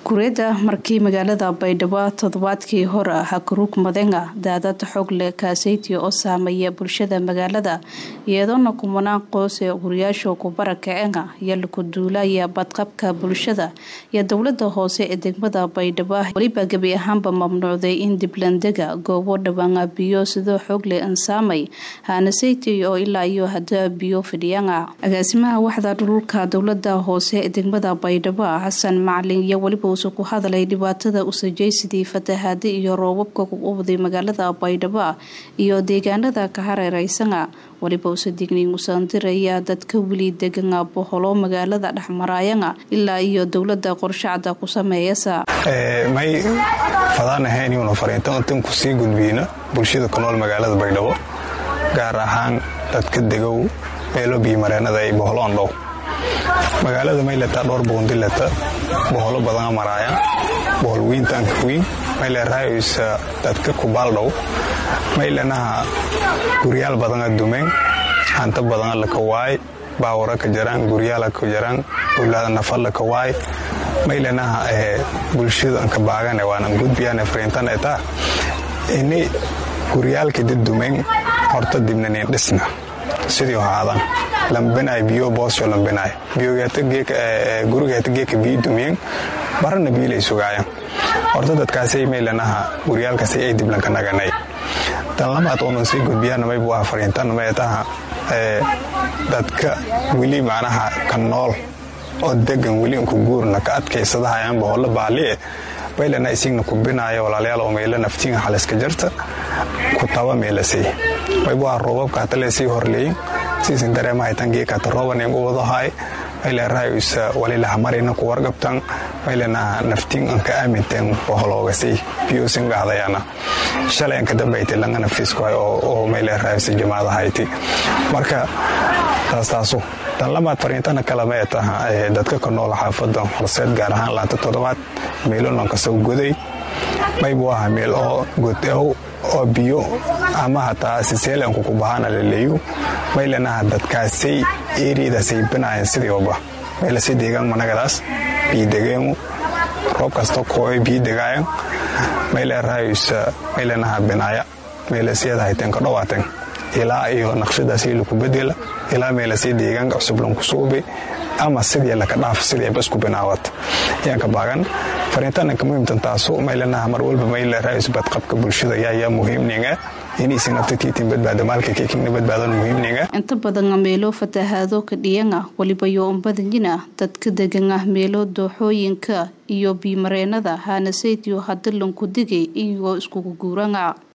kureeda markii magaalada baydhabo toddobaadkii hore hakarug madenga daadad xoog leh kaaseytiya oo saameeya bulshada magaalada iyadoona kumanaan qoos ee guriyaasha kubara kacenga iyo laku duulaya badqabka bulshada iyo dowlada hoose ee degmada baydhabo weliba gebi ahaanba mamnuucday in diblandega goobo dhawaanga biyo sidoo xoog leh ansaamay haanaseyti oo ilaa iyo hadaa biyo fidhiyanga agaasimaha waxda dhululka dowlada hoose ee degmada baydhabo xasan macalin iyo weliba uuse ku hadalay dhibaatada usajaysidii fatahaada iyo roobabka kuqubday magaalada baydhabo iyo deegaanada ka hareereysana weliba uuse digniin usaandiraya dadka weli degana boholo magaalada dhexmaraayana ilaa iyo dowlada qorshacda ku sameeyasa may fadaanahayn inuuna fariintan intan ku sii gudbiyna bulshada ku nool magaalada baydhabo gaar ahaan dadka degow meelo biyomareenada ay boholoon dhow magaalada mayleta dhowr boondileta boholo badana maraaya bohol wiintaanka wiin mayle raayoysa dadka kubaaldhow maylenaha guryaal badana dumeen hanto badana lakawaay baawara ka jaraan guryaala ka jaraan ulaada nafa lakawaay maylenaha bulshada anka baagane waanan gudbiyaan fariintan etaa ini guryaalka dad dumeen horta dibnanin dhisna sidii haadan lambinaay biyo boosyo lambinaay gurigeeta geeka biyo dumiyeen barana biilay sugaayaan horta dadkaasay maylanaha guryaalkaasi ay diblanka naganay tan lamaad oonan sii gudbiyaan maybu ah fariintan maytaha dadka weli macnaha ka nool oo degan weli unku guurna ka adkaysadahayaan boholo baalie baylana isigna kubinaayo walaalayaal oo meelo naftiinga xaliska jarta ku taba meelasay maybu ah roobabka hatale sii horleeyin siisin dareemahaytan geekata rooban ingu wadahay mayleerahaysa walilahamarina ku wargabtan maylenaha naftiin anka aaminteen boholoogasay biyuusin gahdayana shalay anka dambayti langa naftiiskuhay oo mayleerahaysa jamaadahayti marka taastaasu tan lamaad fariintana kale may taha dadka ka nool xaafada horseed gaar ahaan laanta toddobaad meelonanka soo goday maybu aha meel oo godow oo biyo ama hataa siseelanku ku bahana laleeyu maylenaha dadkaasay eriyadaasay binaayeen sidiiba maylasi deegaan managadaas biyodegeenu roob kasta kooy biyo degaayan mayleerahaysa maylenaha binaaya maylasiyadahayteen ka dhowaateen ilaa iyo naqshadaasi laku bedela ilaa meelasi deegaanka cusub lanku suubi ama sidii laka dhaaf sidii basku binaawata yaanka baagan fariintananka muhiimtan taasu maylenaha mar walba mayleerahaysu badqabka bulshada yaayaa muhiimninga inaysan naftatiitin badbaada maalka keekingna badbaadan muhiimninga inta badana meelo fatahaado ka dhiyanga weliba yo unbadanyina dadka degana meelo dooxooyinka iyo biimareenada haanasaytiyo hadilanku digay iyagoo iskugu guuranga